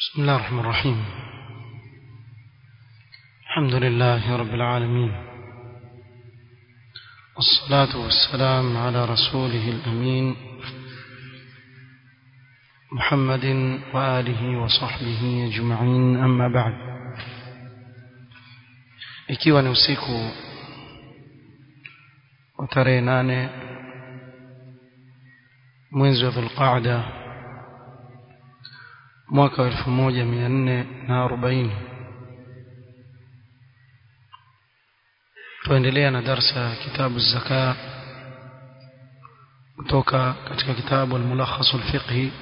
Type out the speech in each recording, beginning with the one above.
بسم الله الرحمن الرحيم الحمد لله رب العالمين والصلاة والسلام على رسوله الأمين محمد وآله وصحبه أجمعين أما بعد ikiwa ni usiku wa tarehe nane mwezi wa dhulqaada mwaka wa elfu moja mia nne na arobaini tuendelea na darsa ya kitabu zaka kutoka katika kitabu almulakhasu alfiqhi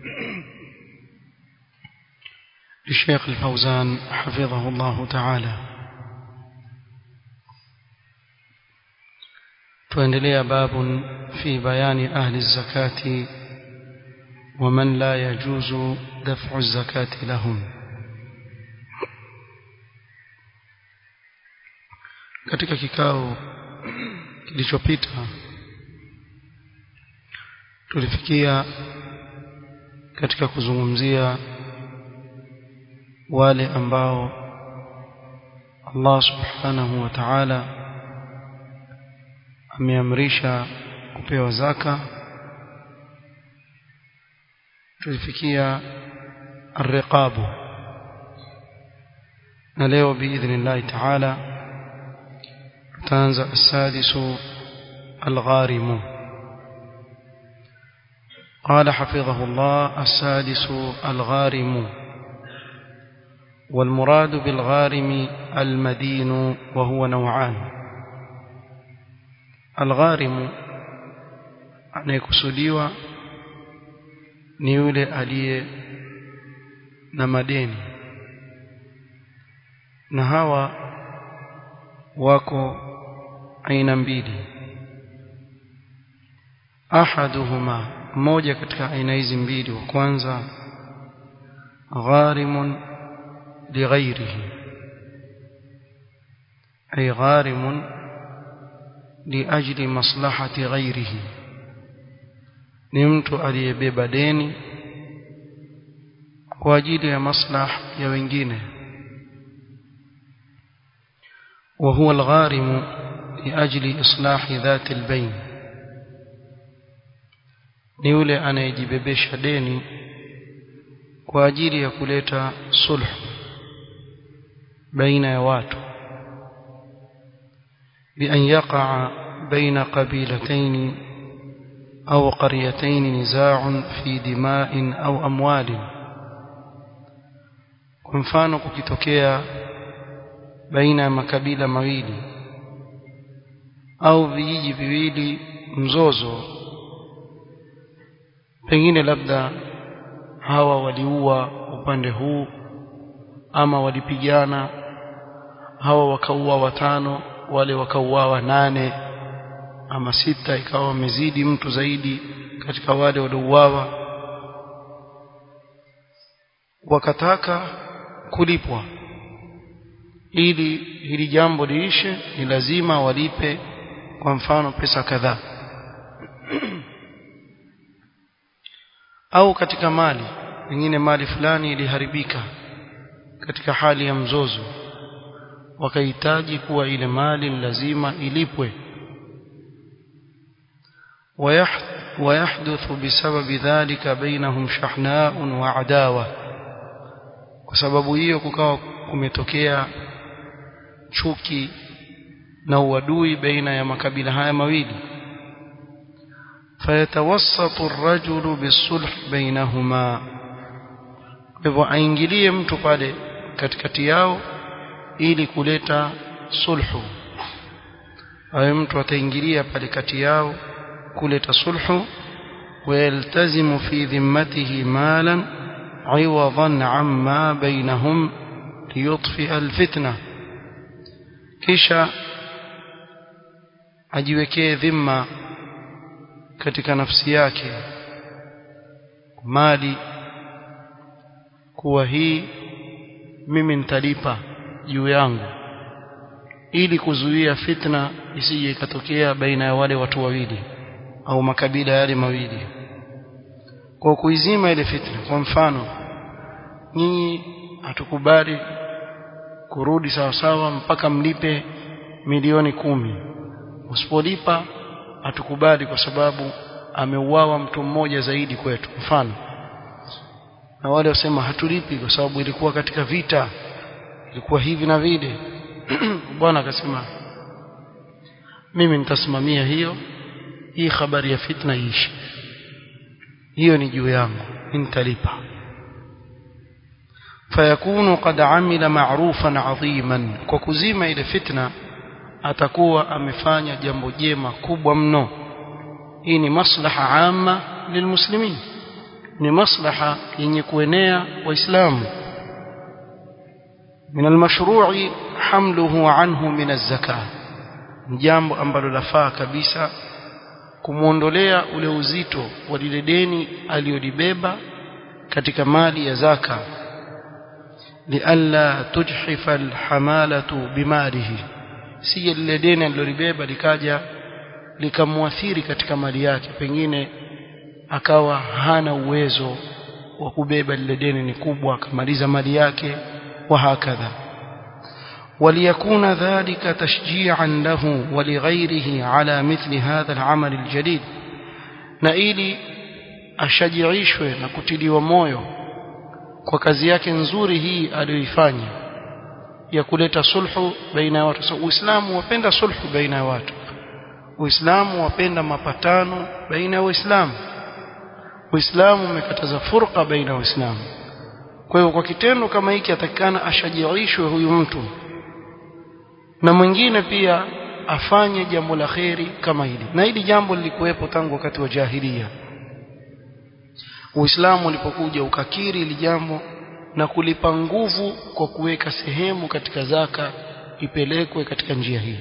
للشيخ الفوزان حفظه الله تعالى tuendelea باب في بيان أهل الزكاة ومن لا يجوز دفع الزكاة لهم katika kikao kilichopita tulifikia katika kuzungumzia wale ambao Allah subhanahu wa ta'ala ameamrisha kupewa zaka tulifikia الرقاب na leo biidhnillahi ta'ala tutaanza السادس الغارم قال حفظه الله السادس الغارم والمراد بالغارم المدين وهو نوعان الغارم anayekusudiwa ni yule aliye na madeni na hawa wako aina mbili ahaduhuma mmoja katika aina hizi mbili wa kwanza gharimun lighairihi ay gharimun liajli maslahati ghairihi ni mtu aliyebeba deni kwa ajili ya maslah ya wengine وهو الغارم لأجل إصلاح ذات البين ni yule anayejibebesha deni kwa ajili ya kuleta sulh baina ya watu بأن يقع بين قبيلتين أو قريتين نزاع في دماء أو أموال kwa mfano kukitokea baina ya makabila mawili au vijiji viwili mzozo pengine labda hawa waliua upande huu ama walipigana hawa wakaua watano wale wakauawa nane ama sita ikawa wamezidi mtu zaidi katika wale waliouawa wakataka kulipwa ili hili jambo liishe ni lazima walipe kwa mfano pesa kadhaa au katika mali pengine mali fulani iliharibika katika hali ya mzozo wakahitaji kuwa ile mali lazima ilipwe ويحدث بسبب ذلك بينهم شحناء وعداوة kwa sababu hiyo kukawa kumetokea chuki na uadui baina ya makabila haya mawili fayatawassatu ar-rajulu bisulh bainahuma hivyo aingilie mtu pale katikati yao ili kuleta sulhu awe mtu ataingilia pale kati yao kuleta sulhu ويلتزم في ذمته مالا عوضا عما بينهم ليطفئ الفتنة kisha ajiwekee dhima katika nafsi yake mali kuwa hii mimi nitalipa juu yangu ili kuzuia fitna isije ikatokea baina ya wale watu wawili au makabila yale mawili kwa kuizima ile fitna kwa mfano nyinyi hatukubali kurudi sawa sawa mpaka mlipe milioni kumi usipolipa hatukubali kwa sababu ameuawa mtu mmoja zaidi kwetu mfano na wale wasema hatulipi kwa sababu ilikuwa katika vita ilikuwa hivi na vile bwana akasema mimi nitasimamia hiyo hii habari ya fitna iishi hiyo ni juu yangu nitalipa fayakunu qad amila ma'rufan 'aziman kwa kuzima ile fitna atakuwa amefanya jambo jema kubwa mno hii ni maslaha amma lilmuslimin ni maslaha yenye kuenea waislamu من المشروع حمله عنه من الزكاه jambo ambalo lafaa kabisa kumuondolea ule uzito wa lile deni aliyolibeba katika mali ya zaka lialla tujhifa alhamalatu bimalihi si lile deni alilolibeba likaja likamwathiri katika mali yake pengine akawa hana uwezo wa kubeba lile deni ni kubwa akamaliza mali yake وهكذا وليكون ذلك تشجيعا له ولغيره على مثل هذا العمل الجليل na ili ashajiishwe na kutiliwa moyo kwa kazi yake nzuri hii aliyoifanya ya kuleta sulhu baina ya watu so, Uislamu wapenda sulhu baina ya watu Uislamu wapenda mapatano baina ya Waislamu Uislamu umekataza furqa baina ya Waislamu kwa hiyo kwa kitendo kama hiki atakikana ashajiishwe huyu mtu na mwingine pia afanye jambo la kheri kama hili na hili jambo lilikuwepo tangu wakati wa jahilia Uislamu ulipokuja ukakiri hili jambo na kulipa nguvu kwa kuweka sehemu katika zaka ipelekwe katika njia hii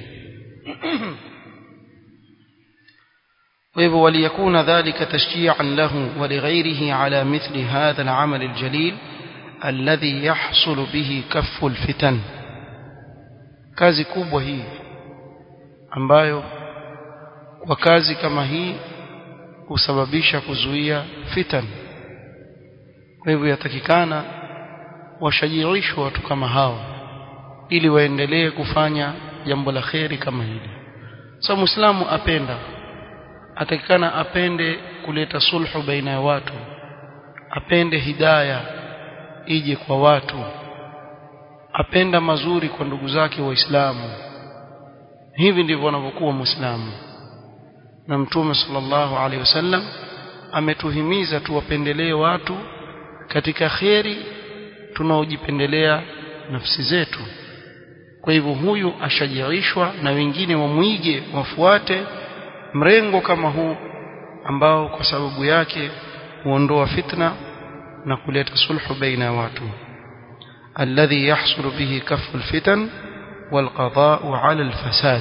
وهو وليكون ذلك تشجيعا له ولغيره على مثل هذا العمل الجليل الذي يحصل به كف الفتن kazi kubwa hii ambayo kwa kazi kama hii husababisha kuzuia fitan kwa hivyo yatakikana washajiishwe watu kama hao ili waendelee kufanya jambo la kheri kama hili sasa so, muislamu apenda atakikana apende kuleta sulhu baina ya watu apende hidayah ije kwa watu apenda mazuri kwa ndugu zake waislamu hivi ndivyo wanavyokuwa muislamu na mtume sallallahu alaihi wasallam ametuhimiza tuwapendelee watu katika kheri tunaojipendelea nafsi zetu kwa hivyo huyu ashajiishwa na wengine wamwige wafuate mrengo kama huu ambao kwa sababu yake huondoa fitna na kuleta sulhu baina ya watu alladhi yahsulu bihi kafu alfitan والقضاء على الفساد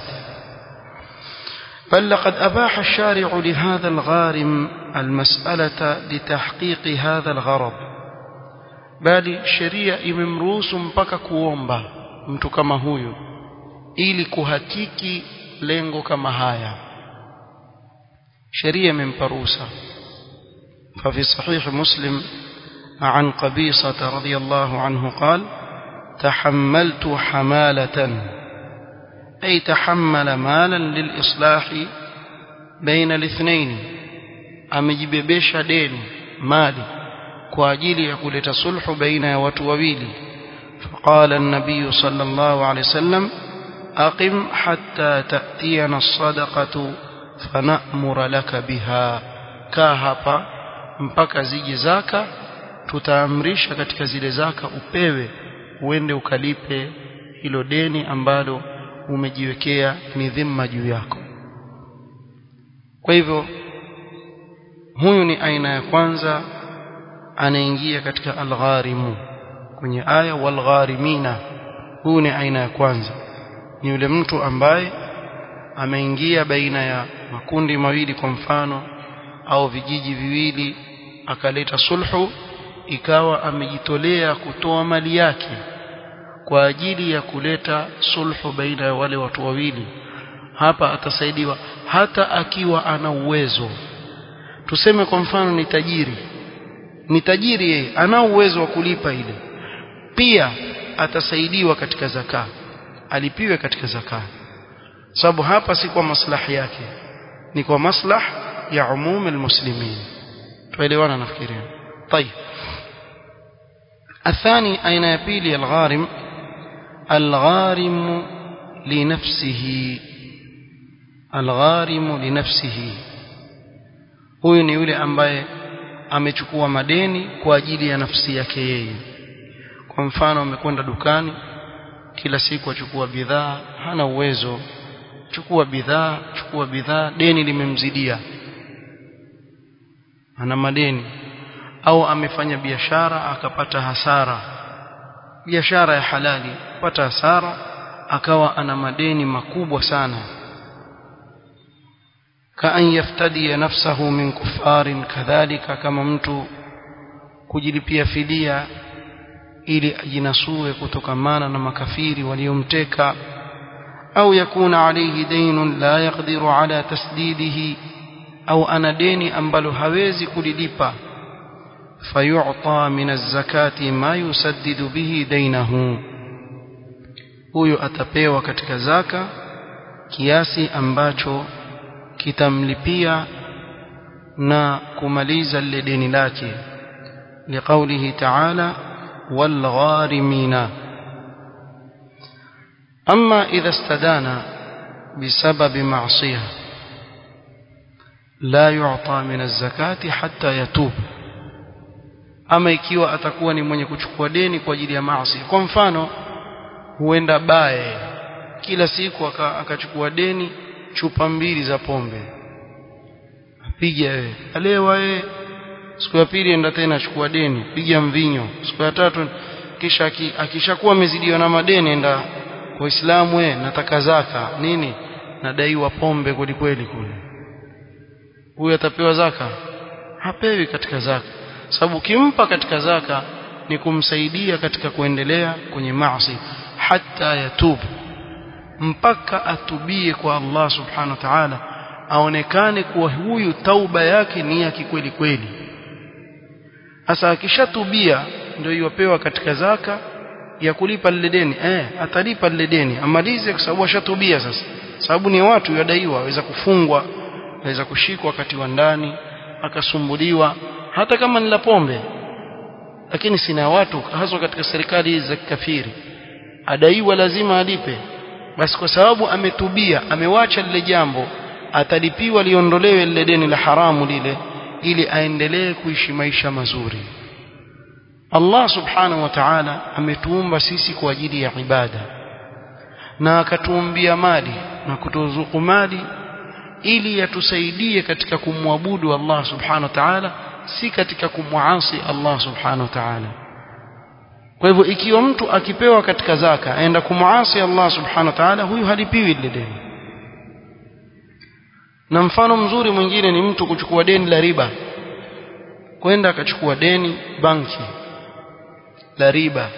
بل لقد أباح الشارع لهذا الغارم المسألة لتحقيق هذا الغرض bali sheria imemruhusu mpaka kuomba mtu kama huyu ili kuhakiki lengo kama haya sheria imempa ruhusa ففي صحيح مسلم عن قبيصة رضي الله عنه قال تحملت حمالة أي تحمل مالا للإصلاح بين الاثنين أمجببش دين مالي كواجيل يقول تصلح بين وتوويل فقال النبي صلى الله عليه وسلم أقم حتى تأتينا الصدقة فنأمر لك بها كاهبا mpaka zije zaka tutaamrisha katika zile zaka upewe uende ukalipe hilo deni ambalo umejiwekea ni dhima juu yako kwa hivyo huyu ni aina ya kwanza anaingia katika algharimu kwenye aya walgharimina huyu ni aina ya kwanza ni yule mtu ambaye ameingia baina ya makundi mawili kwa mfano au vijiji viwili akaleta sulhu ikawa amejitolea kutoa mali yake kwa ajili ya kuleta sulhu baina ya wale watu wawili hapa atasaidiwa hata akiwa ana uwezo tuseme kwa mfano ni tajiri ni tajiri yeye ana uwezo wa kulipa ile pia atasaidiwa katika zaka alipiwe katika zaka sababu hapa si kwa maslahi yake ni kwa maslah ya umum almuslimin tuelewana nafikiria طيب الثاني أين يبيلي الغارم الغارم لنفسه الغارم لنفسه huyu ni yule ambaye amechukua madeni kwa ajili ya nafsi yake yeye kwa mfano amekwenda dukani kila siku achukua bidhaa hana uwezo chukua bidhaa chukua bidhaa deni limemzidia ana madeni au amefanya biashara akapata hasara biashara ya halali pata hasara akawa ana madeni makubwa sana kaan yaftadi nafsahu min kufarin kadhalika kama mtu kujilipia fidia ili ajinasue kutokamana na makafiri waliomteka au yakuna alayhi daynun la yaqdiru ala tasdidihi au ana deni ambalo hawezi kulilipa fayu'ta min az-zakati ma yusaddidu bihi daynahu huyo atapewa katika zaka kiasi ambacho kitamlipia na kumaliza lile deni lake liqaulihi ta'ala والغارمين أما إذا استدان بسبب معصية لا يعطى من الزكاة حتى يتوب ama ikiwa atakuwa ni mwenye kuchukua deni kwa ajili ya maasi kwa mfano huenda baye kila siku akachukua deni chupa mbili za pombe apiga wewe alewa wewe siku ya pili enda tena chukua deni piga mvinyo siku ya tatu kisha akishakuwa amezidiwa na madeni enda waislamu we nataka zaka nini nadaiwa pombe kweli kweli kule huyu atapewa zaka hapewi katika zaka sababu kimpa katika zaka ni kumsaidia katika kuendelea kwenye maasi hata yatubu mpaka atubie kwa Allah subhanahu wa ta'ala aonekane kuwa huyu tauba yake ni ya kikweli kweli Sasa akishatubia ndio iwapewa katika zaka ya kulipa lile deni. Eh, atalipa lile deni. Amalize kwa sababu ashatubia sasa. Sababu ni watu yadaiwa, waweza kufungwa, waweza kushikwa wakati wa ndani, akasumbuliwa hata kama ni la pombe. Lakini sina watu hasa katika serikali hizi za kikafiri. Adaiwa lazima alipe. Basi kwa sababu ametubia, amewacha lile jambo, atalipiwa liondolewe lile deni la haramu lile ili aendelee kuishi maisha mazuri Allah subhanahu wa ta'ala ametuumba sisi kwa ajili ya ibada na akatuumbia mali na kutuzuku mali ili yatusaidie katika kumwabudu Allah subhanahu wa ta'ala si katika kumwasi Allah subhanahu wa ta'ala kwa hivyo ikiwa mtu akipewa katika zaka aenda kumwasi Allah subhanahu wa ta'ala huyu halipiwi lile deni na mfano mzuri mwingine ni mtu kuchukua deni la riba kwenda akachukua deni banki la riba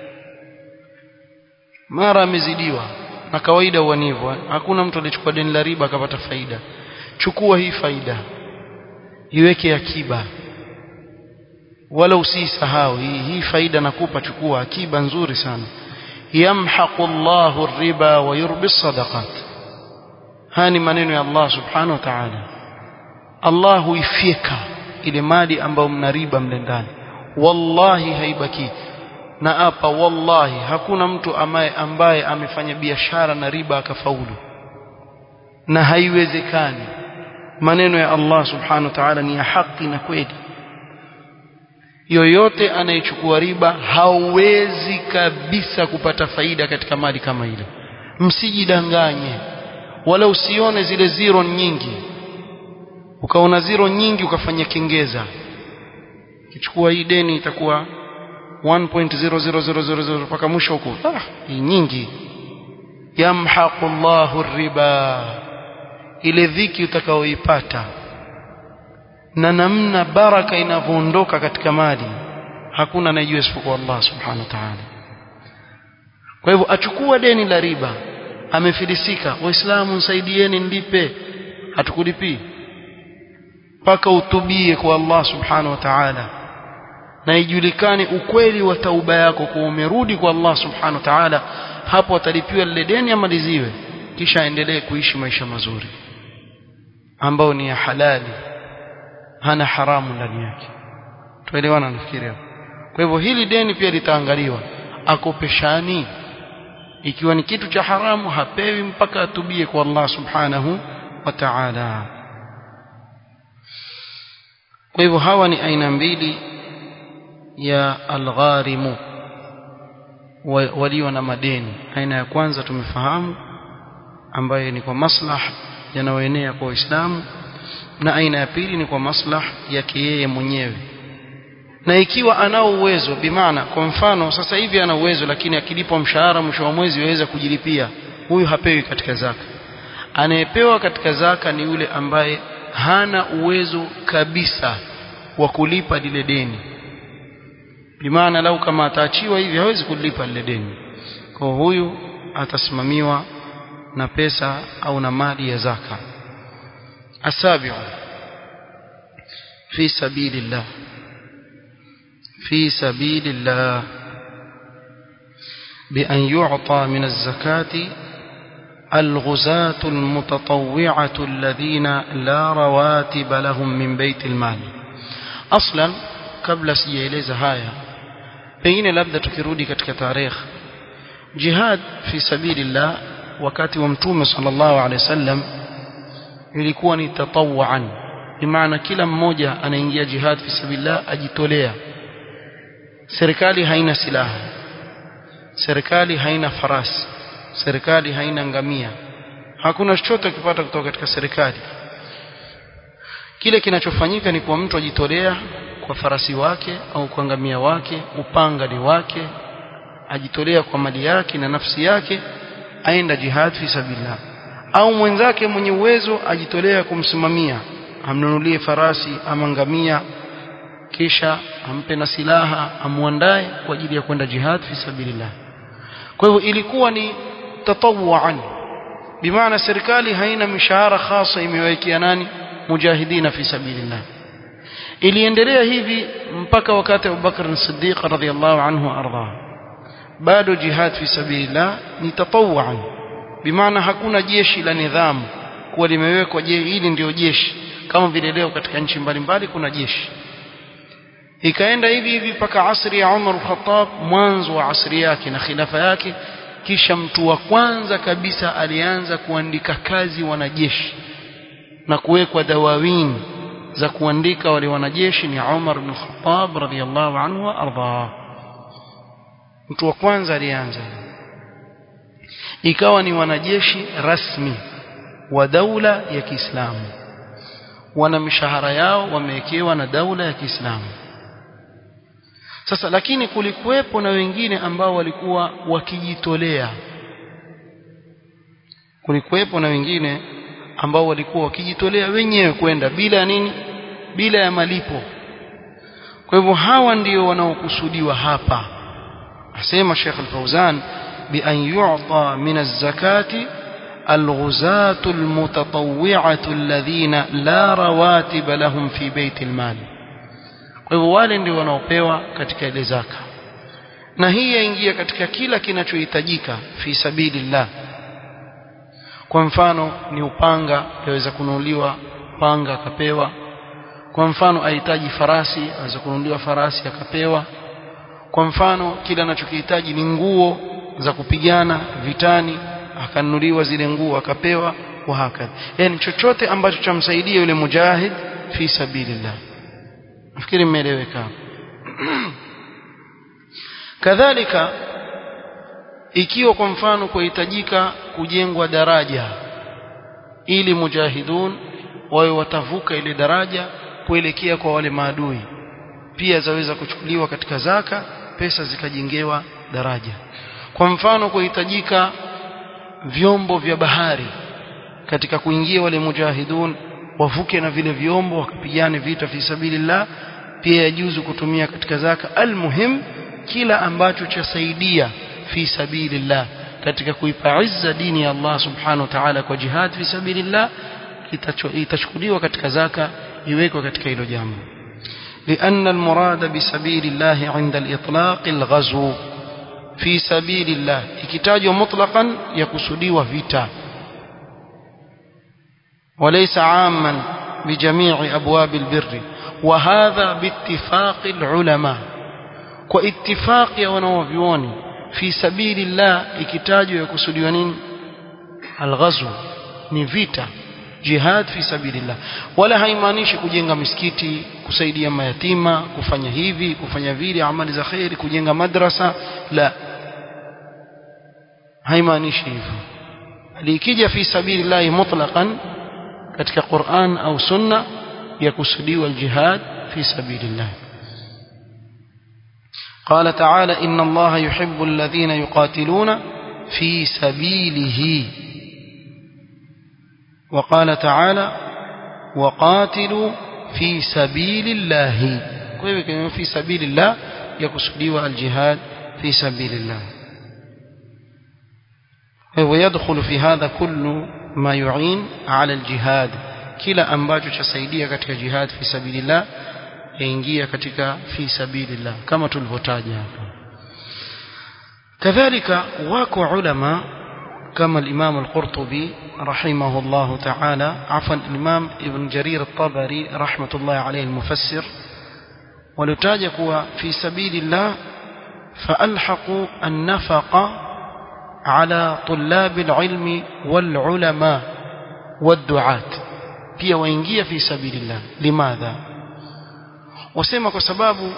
mara amezidiwa na kawaida uanivu hakuna mtu alichukua deni la riba akapata faida chukua hii faida iweke akiba wala usisahau hii, hii faida nakupa chukua akiba nzuri sana yamhaqu Allahu riba wa yurbi sadaqat haya ni maneno ya Allah subhanahu wa ta'ala Allah huifyeka ile mali ambayo mna riba mle ndani wallahi haibaki na hapa wallahi hakuna mtu ambaye ambaye amefanya biashara na riba akafaulu na haiwezekani maneno ya Allah subhanahu wa ta'ala ni ya haki na kweli yoyote anayechukua riba hawezi kabisa kupata faida katika mali kama ile msijidanganye wala usione zile zero nyingi ukaona zero nyingi ukafanya kengeza kichukua hii deni itakuwa 1.00000 mpaka mwisho huko ah hii nyingi yamhaqu Allahu riba ile dhiki utakaoipata na namna baraka inavyoondoka katika mali hakuna anayejua isipokuwa Allah subhanahu wa ta'ala kwa hivyo achukua deni la riba amefilisika waislamu nisaidieni nilipe hatukulipii mpaka utubie kwa Allah subhanahu wa ta'ala na ijulikane ukweli wa tauba yako kuwa umerudi kwa Allah subhanahu wa ta'ala hapo atalipiwa lile deni amaliziwe kisha aendelee kuishi maisha mazuri ambao ni ya halali hana haramu ndani yake tuelewana nafikiri hapo kwa hivyo hili deni pia litaangaliwa akopeshani ikiwa ni kitu cha haramu hapewi mpaka atubie kwa Allah subhanahu wa ta'ala kwa hivyo hawa ni aina mbili ya algharimu walio na madeni aina ya kwanza tumefahamu ambayo ni kwa maslah yanayoenea kwa Uislamu na aina ya pili ni kwa maslah yake yeye mwenyewe na ikiwa anao uwezo bimaana kwa mfano sasa hivi ana uwezo lakini akilipwa mshahara mwisho wa mwezi yaweza kujilipia huyu hapewi katika zaka anayepewa katika zaka ni yule ambaye hana uwezo kabisa wa kulipa lile deni bimaana lau kama ataachiwa hivi hawezi kulipa lile deni kwa huyu atasimamiwa na pesa au na mali ya zaka asabiu fi sabilillah في سبيل الله بأن يعطى من الزكاة الغزاة المتطوعة الذين لا رواتب لهم من بيت المال أصلا قبل سيeleza haya pengine labda tukirudi katika tarikh jihad fi sabilillah wakati wa mtume sallallahu alaihi wasallam ilikuwa ni tatawuan bimaana kila mmoja anaingia jihad fi sabilillah ajitolea serikali haina silaha serikali haina farasi serikali haina ngamia hakuna chochote kipata kutoka katika serikali kile kinachofanyika ni kwa mtu ajitolea kwa farasi wake au kwa ngamia wake upanga ni wake ajitolea kwa mali yake na nafsi yake aenda jihad fi sabilillah au mwenzake mwenye uwezo ajitolea kumsimamia amnunulie farasi ama ngamia kisha ampe na silaha amuandae kwa ajili ya kwenda jihad fi sabilillah kwa hivyo ilikuwa ni tatawuan bimaana serikali haina mishahara khasa imewekea nani mujahidina fi sabilillah iliendelea hivi mpaka wakati Abu Bakr as-Siddiq radhiyallahu anhu arda bado jihad fi sabilillah ni tatawuan bimaana hakuna jeshi la nidhamu kuwa limewekwa je hili ndio jeshi kama vile leo katika nchi mbalimbali kuna jeshi ikaenda hivi hivi mpaka asri ya Umar al-Khattab mwanzo wa asri yake na khilafa yake kisha mtu wa kwanza kabisa alianza kuandika kazi wanajeshi na kuwekwa dawawin za kuandika wale wanajeshi ni Umar ibn Khattab radhiyallahu anhu arda mtu wa kwanza alianza ikawa ni wanajeshi rasmi wa daula ya Kiislamu wana mishahara yao wamewekewa na daula ya Kiislamu sasa lakini kulikuwepo na wengine ambao walikuwa wakijitolea kulikuwepo na wengine ambao walikuwa wakijitolea wenyewe kwenda bila nini bila ya malipo kwa hivyo hawa ndio wanaokusudiwa hapa asema Sheikh Al-Fauzan bi an yu'ta min az-zakati الغزاة المتطوعة الذين لا رواتب لهم في بيت المال kwa hivyo wale ndio wanaopewa katika ile zaka na hii yaingia katika kila kinachohitajika fi sabilillah kwa mfano ni upanga yaweza kununuliwa panga akapewa kwa mfano ahitaji farasi aweza kununuliwa farasi akapewa kwa mfano kila anachokihitaji ni nguo za kupigana vitani akanunuliwa zile nguo akapewa wa hakadha yani chochote ambacho chamsaidia yule mujahid fi sabilillah nafikiri mmeeleweka kadhalika ikiwa kwa mfano kuhitajika kujengwa daraja ili mujahidun wawe watavuka ile daraja kuelekea kwa wale maadui pia zaweza kuchukuliwa katika zaka pesa zikajengewa daraja kwa mfano kuhitajika vyombo vya bahari katika kuingia wale mujahidun wavuke na vile vyombo wakapigane vita fi sabilillah pia yajuzu kutumia katika zaka almuhim kila ambacho chasaidia fi sabilillah katika kuipa izza dini ya Allah subhanahu wa ta'ala kwa jihad fi sabilillah itachukuliwa katika zaka iwekwe katika hilo jambo لأن المراد بسبيل الله عند الإطلاق الغزو في سبيل الله ikitajwa mutlaqan yakusudiwa vita وليس عاما بجميع أبواب البر وهذا باتفاق العلماء واتفاق ونوفيوني في سبيل الله ikitajwa yakusudiwa nini الغزو ni vita jihad fi sabilillah wala haimaanishi kujenga misikiti kusaidia mayatima kufanya hivi kufanya vile amali za khairi kujenga madrasa la haimaanishi hivyo likija fi sabilillah mutlaqan katika Qur'an au sunna yakusudiwa aljihad fi sabilillah قال تعالى إن الله يحب الذين يقاتلون في سبيله وقال تعالى وقاتلوا في سبيل الله كيف في سبيل الله يقصدوا الجهاد في سبيل الله ويدخل في هذا كل ما يعين على الجهاد kila ambacho chasaidia katika jihad fi sabilillah yaingia katika fi sabilillah kama tulivyotaja hapa kadhalika wako ulama كما الإمام القرطبي رحمه الله تعالى عفوا الإمام ابن جرير الطبري رحمة الله عليه المفسر ولتاجك في سبيل الله فألحقوا النفق على طلاب العلم والعلماء والدعاة pia waingia fi sabilillah limadha wasema kwa sababu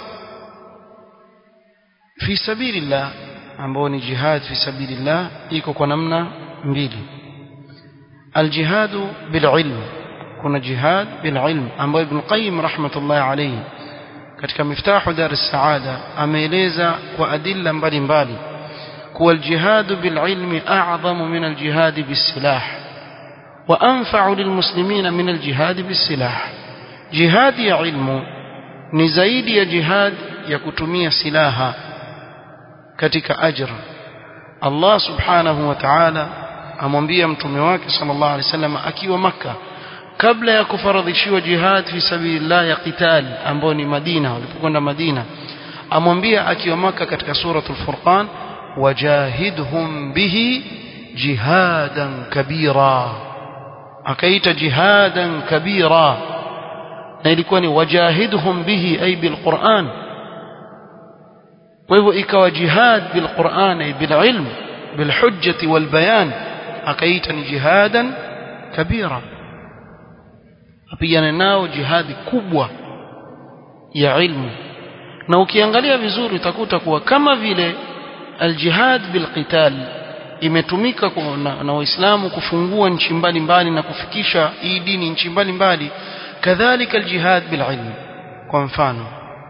fi sabilillah ambao ni jihad fi sabilillah iko kwa namna mbili aljihadu bililm kuna jihad bililm ambayo ibn qayyim rahmatullah alayhi katika miftahu dar as-saada ameeleza kwa adilla mbalimbali kuwa aljihadu bililmi a'zamu min aljihad bisilah wa anfa'u lilmuslimina min aljihad bisilah jihad ya ilmu ni zaidi ya jihad ya kutumia silaha katika ajra Allah subhanahu wa ta'ala amwambia mtume wake sallallahu alaihi wasallam akiwa maka kabla ya kufaradhishiwa jihad fi sabilillah ya qital ambao ni Madina walipokwenda Madina amwambia akiwa maka katika suratul furqan wajahidhum bihi jihadan kabira akaita jihadan kabira na ilikuwa ni wajahidhum bihi ay bilquran kwa hivyo ikawa jihad bilquran ay bililm bilhujjati walbayan akaita ni jihadan kabira apigane nao jihadi kubwa ya ilmu na ukiangalia vizuri utakuta kuwa kama vile aljihad bilqital imetumika na, na waislamu kufungua nchi mbalimbali na kufikisha hii dini nchi mbalimbali kadhalika aljihad bililm kwa mfano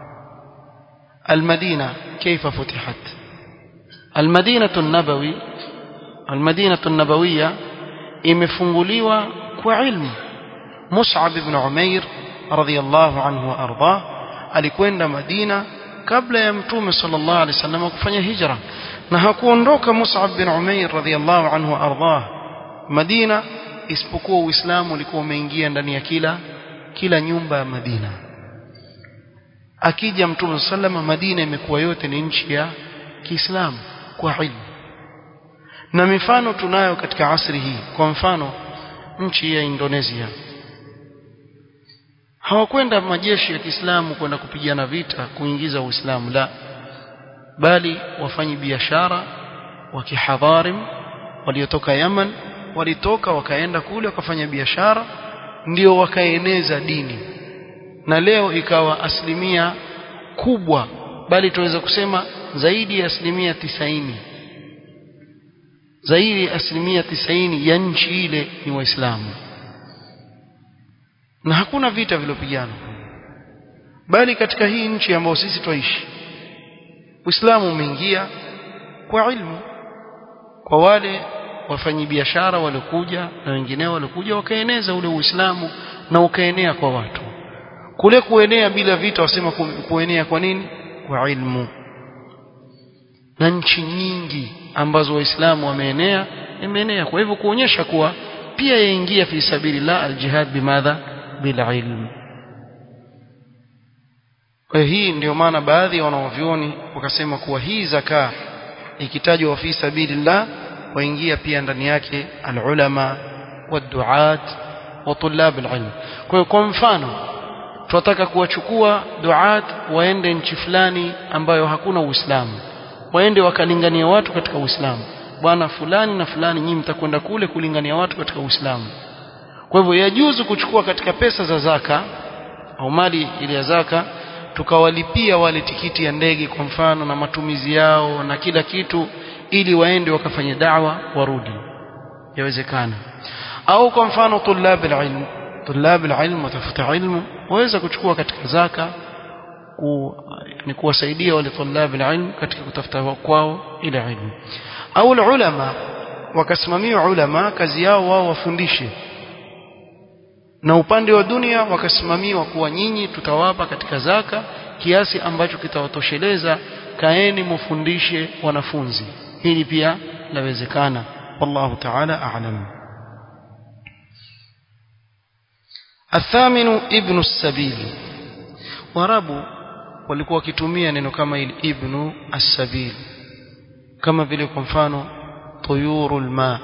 المدينة كيف فتحت المدينة النبوي المدينة النبوية imefunguliwa kwa ilmu Mus'ab ibn Umair radhiyallahu anhu arda alikwenda Madina kabla ya Mtume sallallahu alaihi wasallam kufanya hijra na hakuondoka Mus'ab bin Umair radhiyallahu anhu arda Madina isipokuwa Uislamu ulikuwa umeingia ndani ya kila kila nyumba ya Madina akija Mtume sallallahu Madina imekuwa yote ni nchi ya Kiislamu kwa ilmu na mifano tunayo katika asri hii kwa mfano nchi ya Indonesia hawakwenda majeshi ya Kiislamu kwenda kupigana vita kuingiza Uislamu la bali wafanyi biashara wa kihadharim waliotoka Yaman walitoka wakaenda kule wakafanya biashara ndio wakaeneza dini na leo ikawa asilimia kubwa bali tunaweza kusema zaidi ya asilimia tisaini zaidi ya asilimia tisaini ya nchi ile ni waislamu na hakuna vita vilopigana bali katika hii nchi ambayo sisi twaishi Uislamu umeingia kwa ilmu kwa wale wafanyabiashara waliokuja na wengineo waliokuja wakaeneza ule Uislamu na ukaenea kwa watu kule kuenea bila vita wasema kuenea kwa nini kwa ilmu na nchi nyingi ambazo waislamu wameenea imeenea kwa hivyo kuonyesha kuwa pia yaingia fi sabilillah aljihad bimadha bililm kwa hii ndio maana baadhi ya wanaovyoni wakasema kuwa hii zaka ikitajwa fi sabilillah waingia pia ndani yake alulama waduat wa tulab alilm kwa hiyo kwa mfano tunataka kuwachukua duat waende nchi fulani ambayo hakuna uislamu waende wakalingania watu katika uislamu bwana fulani na fulani nyinyi mtakwenda kule kulingania watu katika uislamu kwa hivyo yajuzu kuchukua katika pesa za zaka au mali ile ya zaka tukawalipia wale tikiti ya ndege kwa mfano na matumizi yao na kila kitu ili waende wakafanye da'wa warudi yawezekana au kwa mfano tulab alilm tulab alilm watafuta ilmu waweza kuchukua katika zaka ku, ni kuwasaidia wale tulab alilm katika kutafuta kwao ile ilmu au ulama wakasimamia ulama kazi yao wao wafundishe na upande wa dunia wakasimamiwa kuwa nyinyi tutawapa katika zaka kiasi ambacho kitawatosheleza kaeni mufundishe wanafunzi hili pia lawezekana wallahu ta'ala a'lam الثامن ابن السبيل warabu walikuwa wakitumia neno kama hili ibnu as-sabil kama vile kwa mfano tuyurul ma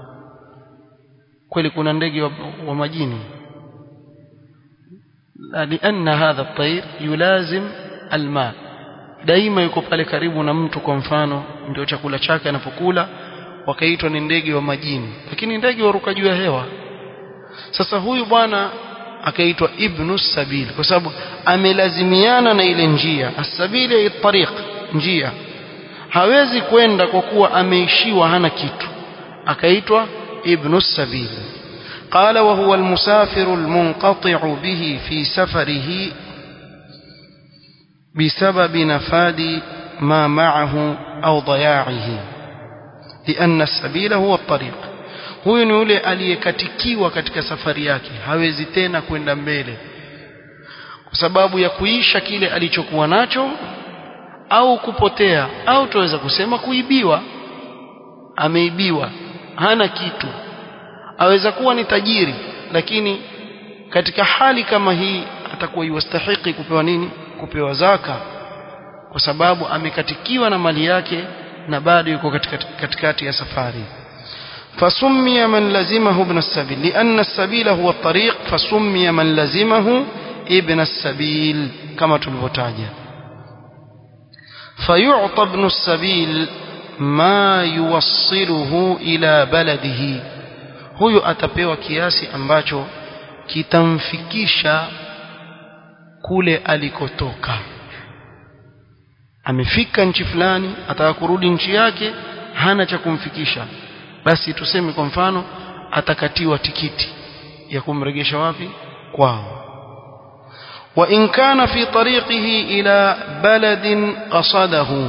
kweli kuna ndege wa, wa majini لأن هذا الطير يلازم الماء daima yuko pale karibu na mtu kwa mfano ndio chakula chake anapokula wakaitwa ni ndege wa majini lakini ndege waruka juu ya hewa sasa huyu bwana akaitwa ibnu sabil kwa sababu amelazimiana na ile njia asabili tariq njia hawezi kwenda kwa kuwa ameishiwa hana kitu akaitwa ibnu sabil قال وهو المسافر المنقطع به في سفره بسبب نفاد ما معه أو ضياعه لأن السبيل هو الطريق huyu ni yule aliyekatikiwa katika safari yake hawezi tena kwenda mbele kwa sababu ya kuisha kile alichokuwa nacho au kupotea au tuweza kusema kuibiwa ameibiwa hana kitu aweza kuwa ni tajiri lakini katika hali kama hii atakuwa yastahiki kupewa nini kupewa zaka kwa sababu amekatikiwa na mali yake na bado yuko katikati ya safari فسمي من لزمه ابن السبيل لأن السبيل هو الطريق فسمي من لزمه ابن السبيل كما تلفتاجة فيعطى ابن السبيل ما يوصله إلى بلده huyu atapewa kiasi ambacho kitamfikisha kule alikotoka amefika nchi fulani ataka kurudi nchi yake hana cha kumfikisha basi tuseme kwa mfano atakatiwa tikiti ya kumregesha wapi kwao wa in kana fi tariqihi ila baladin qasadahu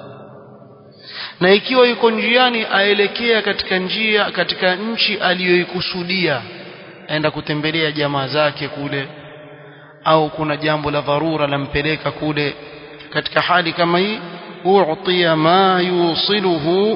na ikiwa yuko njiani aelekea katika njia katika nchi aliyoikusudia aenda kutembelea jamaa zake kule au kuna jambo la dharura lampeleka kule katika hali kama hii u'tiya ma yusiluhu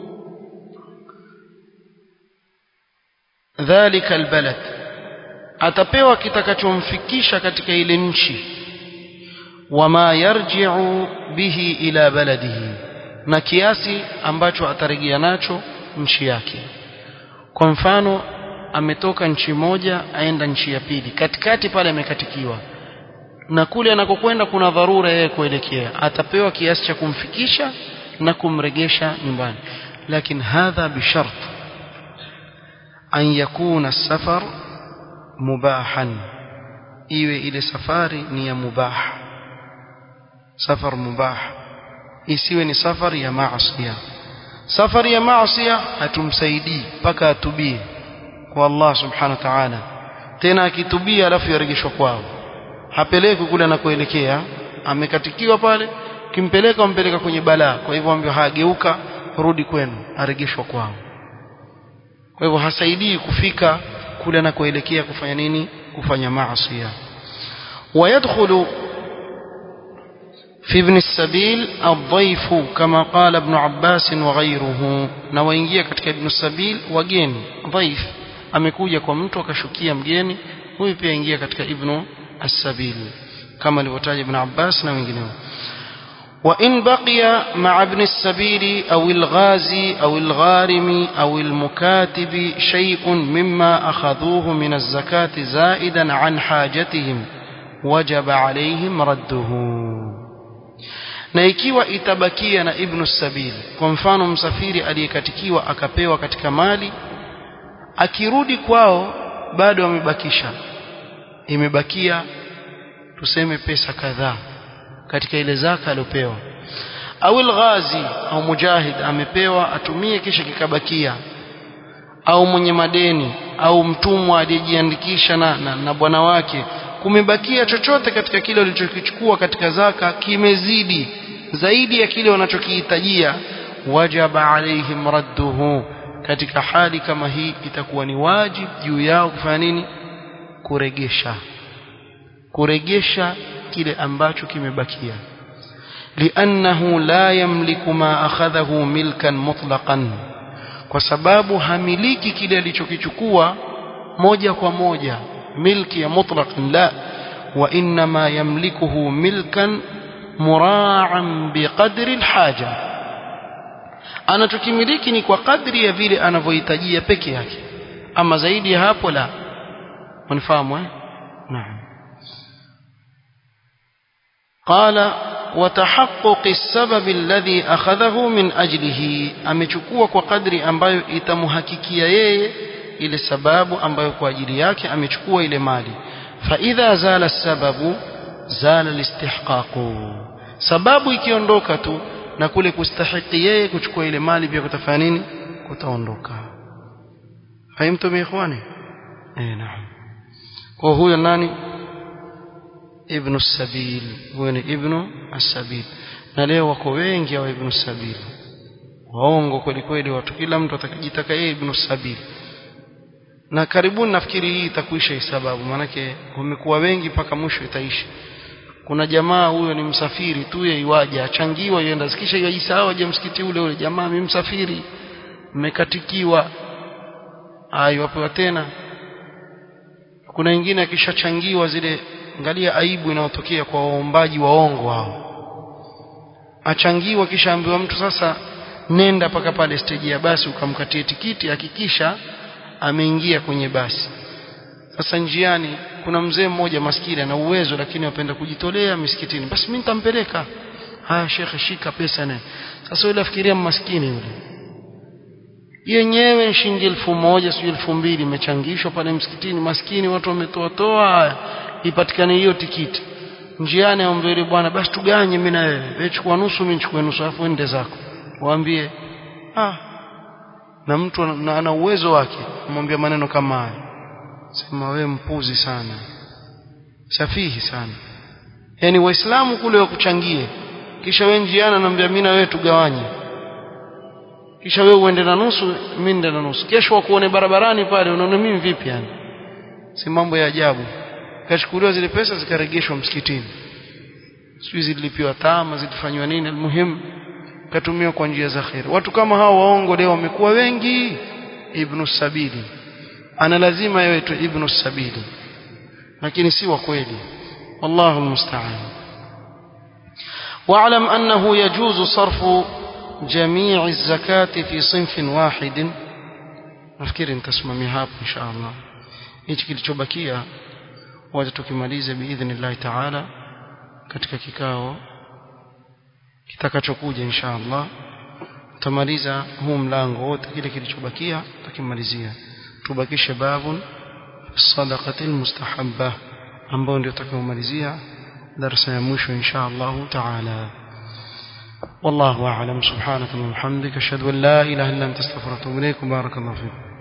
dhalika albalad atapewa kitakachomfikisha katika ile nchi wama yarji'u bihi ila baladihi na kiasi ambacho atarejea nacho nchi yake kwa mfano ametoka nchi moja aenda nchi ya pili katikati pale amekatikiwa na kule anakokwenda kuna dharura yeye kuelekea atapewa kiasi cha kumfikisha na kumregesha nyumbani lakini hadha bishart an yakuna safar mubahan iwe ile safari ni ya mubah safar mubah isiwe ni safari ya maasiya safari ya maasiya hatumsaidii mpaka atubie kwa Allah subhanahu wa ta'ala tena akitubia alafu yarejeshwa kwao hapeleki kule anakoelekea amekatikiwa pale kimpeleka umpeleka kwenye balaa kwa hivyo ambio hageuka rudi kwenu arejeshwa kwao kwa hivyo hasaidii kufika kule anakoelekea kufanya nini kufanya maasiya ويدخل في ابن السبيل الضيف كما قال ابن عباس وغيره na waingia katika ibn sabil wageni dhaif amekuja kwa mtu akashukia mgeni huyu pia ingia katika ibn as-sabil kama alivyotaja ibn Abbas na wengineo وإن بقي مع ابن السبيل أو الغازي أو الغارم أو المكاتب شيء مما أخذوه من الزكاة زائدا عن حاجتهم وجب عليهم رده na ikiwa itabakia na ibnu sabili kwa mfano msafiri aliyekatikiwa akapewa katika mali akirudi kwao bado amebakisha imebakia tuseme pesa kadhaa katika ile zaka aliyopewa au ghazi au mujahid amepewa atumie kisha kikabakia au mwenye madeni au mtumwa aliyejiandikisha na, na, na bwana wake kumebakia chochote katika kile walichokichukua katika zaka kimezidi zaidi ya kile wanachokihitajia wajaba alaihim radduhu katika hali kama hii itakuwa ni wajib juu yao kufanya nini kuregesha kuregesha kile ambacho kimebakia liannahu la yamliku ma akhadhahu milkan mutlaqan kwa sababu hamiliki kile alichokichukua moja kwa moja milki ya mutlaqan la wa inma yamlikuhu milkan mura'an biqadri alhaja anachokimiliki ni kwa kadri ya vile anavyohitajia peke yake ama zaidi ya hapo la mnifahamu eh naam قال وتحقق السبب الذي أخذه من أجله amechukua kwa kadri ambayo itamhakikia yeye ile sababu ambayo kwa ajili yake amechukua ile mali فإذا زال السبب زال الاستحقاق sababu ikiondoka tu na kule kustahiki yeye kuchukua ile mali pia kutafanya nini kutaondoka fahimtum ikhwani eh naam kwa huyo nani ibn as-sabil huyo ni ibn as-sabil na leo wako wengi hao ibn as-sabil waongo kweli kweli watu kila mtu atakajitaka yeye ibn as-sabil na karibuni nafikiri hii itakuisha hii sababu maanake wamekuwa wengi mpaka mwisho itaisha kuna jamaa huyo ni msafiri tu yeye iwaje achangiwa yenda sikisha yajisahau aje msikiti ule ule jamaa mimi msafiri mmekatikiwa ayo wapewa tena kuna wengine akishachangiwa zile angalia aibu inayotokea kwa waombaji waongo hao achangiwa kisha ambiwa mtu sasa nenda paka pale stage ya basi ukamkatie tikiti hakikisha ameingia kwenye basi sasa njiani kuna mzee mmoja maskini ana uwezo lakini apenda kujitolea misikitini basi mimi nitampeleka haya shekhe shika pesa naye sasa yule afikiria maskini yule yenyewe shilingi elfu moja sio elfu mbili imechangishwa pale msikitini maskini watu wametoa toa ipatikane hiyo tikiti njiani aombe yule bwana basi tuganye mimi na wewe wewe chukua nusu mimi nichukue nusu alafu ende zako waambie ah na mtu ana, ana uwezo wake kumwambia maneno kama haya sema wewe mpuzi sana safihi sana yani waislamu kule wakuchangie kisha wewe njiani anambia mimi na wewe tugawanye kisha wewe uende na nusu mimi nende na nusu kesho wakuone barabarani pale unaona mimi vipi yani si mambo ya ajabu kachukuliwa zile pesa zikaregeshwa msikitini sijui zililipiwa tama zilifanywa nini muhimu katumiwa kwa njia za khair watu kama hao waongo leo wamekuwa wengi ibnu sabili ana lazima yawe tu ibnu sabili lakini si wa kweli wallahu almusta'an واعلم أنه يجوز صرف جميع الزكاة في صنف واحد nafikiri nitasimamia hapo insha Allah hichi kilichobakia wacha tukimalize biidhnillahi taala katika kikao kitakachokuja insha Allah tutamaliza huu mlango wote kile kilichobakia tukimalizia tubakishe babun sadaqati almustahabba ambao ndio tutakaomalizia darasa ya mwisho insha Allah taala والله أعلم سبحانك اللهم وبحمدك أشهد أن لا إله إلا أنت استغفرك وأتوب إليك بارك الله فيكم